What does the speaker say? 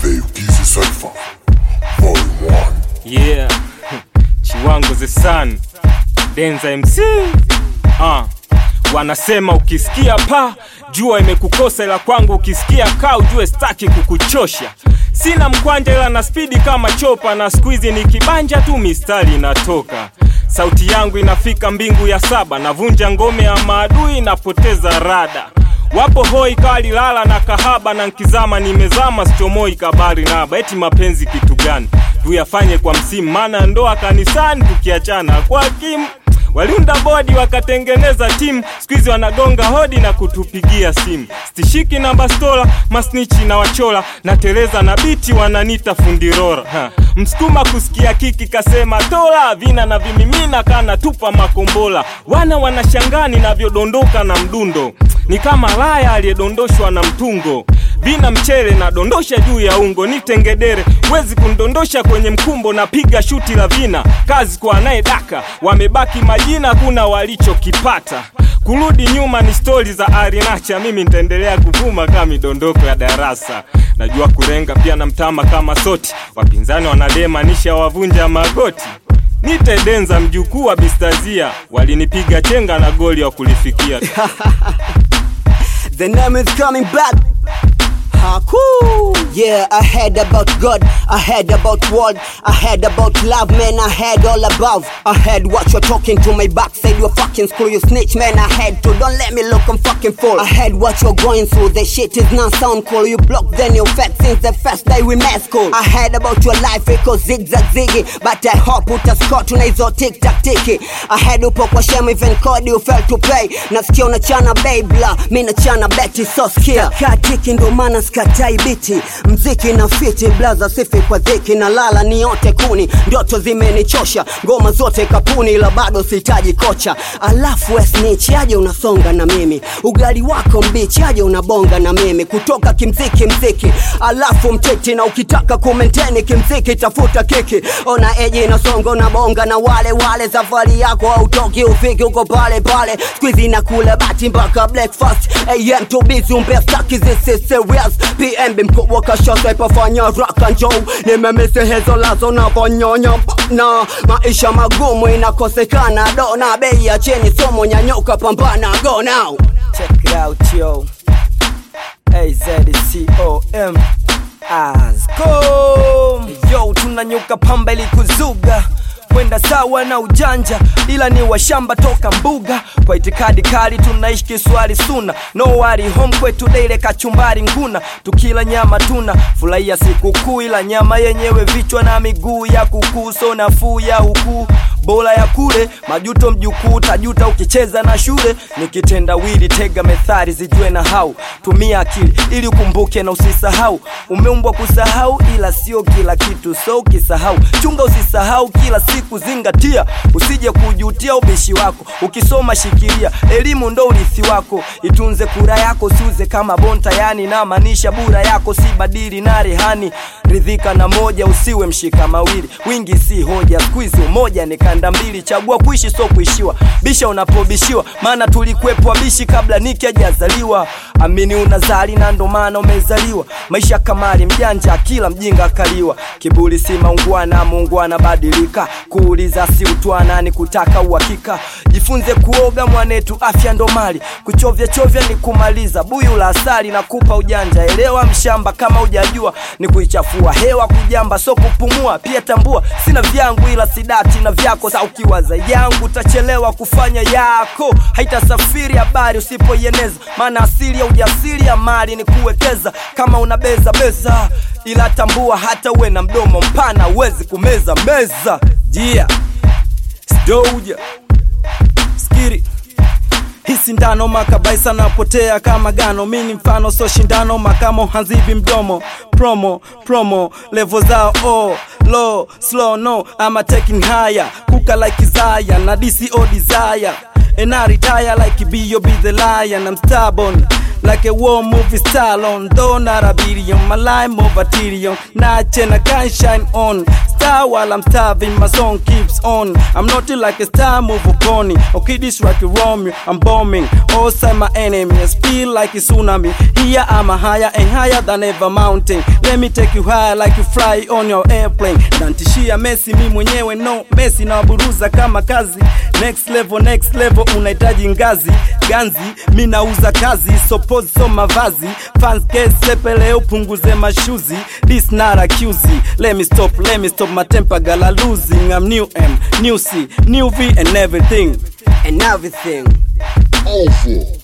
The Ukizi Cypher Volume 1 Yeah, Chiwango the Sun, Denza MC. Ah, wanasema ukisikia pa jua imekukosa, ila kwangu ukisikia kaa ujue staki kukuchosha. Sina mkwanja ila na spidi kama chopa, na squeeze ni kibanja tu mistari inatoka. Sauti yangu inafika mbingu ya saba, navunja ngome ya maadui, napoteza rada wapo hoi kali lala na kahaba na nkizama nimezama sichomoi kabari naba eti mapenzi kitu gani tuyafanye kwa msimu maana ndoa kanisani tukiachana kwa kimu waliunda bodi wakatengeneza timu skuizi wanagonga hodi na kutupigia simu stishiki na bastola masnichi na wachola na teleza na biti wananita fundirora ha. msukuma kusikia kiki kasema tola vina na vimimina kana tupa makombola wana wanashangani navyodondoka na mdundo ni kama laya aliyedondoshwa na mtungo vina mchele na dondosha juu ya ungo ni tengedere wezi kundondosha kwenye mkumbo na piga shuti la vina kazi kwa anayedaka wamebaki majina kuna walichokipata kurudi nyuma ni stori za arinacha mimi nitaendelea kuvuma kama midondoko ya darasa najua kurenga pia na mtama kama soti wapinzani wanadema nisha wavunja magoti nitedenza mjukuu wa bistazia walinipiga chenga na goli wa kulifikia The name is coming back. Haku. Yeah, I heard about God, I heard about world, I heard about love, man, I heard all above. I heard what you're talking to my back, said you're fucking screw, you snitch, man, I heard to, don't let me look, I'm fucking full. I heard what you're going through, the shit is not sound cool, you block then you fat since the first day we met school. I heard about your life, iko zigzag ziggy, but I hope utascore tuna hizo tic tac tiki. I heard upo kwa shame, even code you failed to pay, nasikia unachana babla, mi nachana beti, so skia. Katiki ndo maana skatai biti, mziki na fiti, blaza sifi kwa dhiki, na lala ni yote kuni, ndoto zimenichosha, ngoma zote kapuni, ila bado sihitaji kocha. Alafu esnich aje unasonga na mimi, ugali wako mbichi aje unabonga na mimi, kutoka kimziki mziki, alafu mteti, na ukitaka kumenteni kimziki tafuta kiki, ona eji inasonga unabonga na wale wale, safari yako hautoki ufiki uko pale pale, squeezy na kula bati mpaka breakfast, am to busy umbe staki this is serious, PMB mkubwa kashasa ipafanya rock and roll, nimemisi hizo lazo na vonyonya na maisha magumu inakosekana, dona bei ya chini, somo nyanyuka, pambana, go now. Check it out, yo. AZCOM Ascom. Yo, tunanyuka pamba ili kuzuga kwenda sawa na ujanja, ila ni washamba toka mbuga. Kwa itikadi kali tunaishi kiswali suna, no worry home kwetu daile kachumbari nguna, tukila nyama tuna furahia sikukuu, ila nyama yenyewe vichwa na miguu ya kuku, so nafuu ya huku bora ya kule majuto mjukuu tajuta ukicheza na shule nikitenda wili tega methali zijue na hau tumia akili ili ukumbuke na usisahau umeumbwa kusahau ila sio kila kitu so ukisahau chunga usisahau kila siku zingatia usije kujutia ubishi wako ukisoma shikilia elimu ndo urithi wako itunze kura yako siuze kama bonta yani na maanisha bura yako si badili na rehani ridhika na moja usiwe mshika mawili wingi si hoja skuizi umoja ni kanda mbili chagua kuishi so kuishiwa bisha unapobishiwa maana tulikuwepo wabishi kabla niki hajazaliwa amini unazali na ndo maana umezaliwa maisha kamari mjanja kila mjinga kaliwa kiburi si maungwana muungwana badilika kuuliza si utwana ni kutaka uhakika jifunze kuoga mwanetu afya ndo mali kuchovya chovya ni kumaliza buyu la asali na kupa ujanja elewa mshamba kama ujajua ni kuichafua hewa kujamba so kupumua pia tambua sina vyangu ila sidati na vyako sa ukiwaza yangu utachelewa kufanya yako haitasafiri habari usipoieneza maana asili ya ujasiri ya mali ni kuwekeza kama unabeza beza ila tambua hata uwe na mdomo mpana uwezi kumeza meza jia sdoja skiri hii sindano makabaisa napotea kama gano mini mfano so shindano makamo hanzibi mdomo promo promo levo zao oh, low slow no ama taking higher kuka like Isaiah na DCO desire and I retire like B.O.B. the lion I'm stubborn like a war movie star on though not a billion my line more material nache na can shine on star while I'm starving. My song keeps on. I'm not like a star, move a pony. Okay, this like a Romeo. I'm bombing. All side my enemies feel like a tsunami. Here I'm a higher and higher than ever mountain. Let me take you higher like you fly on your airplane. Nantishia Messi, mi mwenyewe no Messi na waburuza kama kazi. Next level, next level, unahitaji ngazi ganzi. Mi nauza kazi, so pose so mavazi. Fans get sepele, upunguze mashuzi. This not accuse. Let me stop, let me stop my temper, gala losing. I'm new M, new C, new V and everything. and everything. Alpha.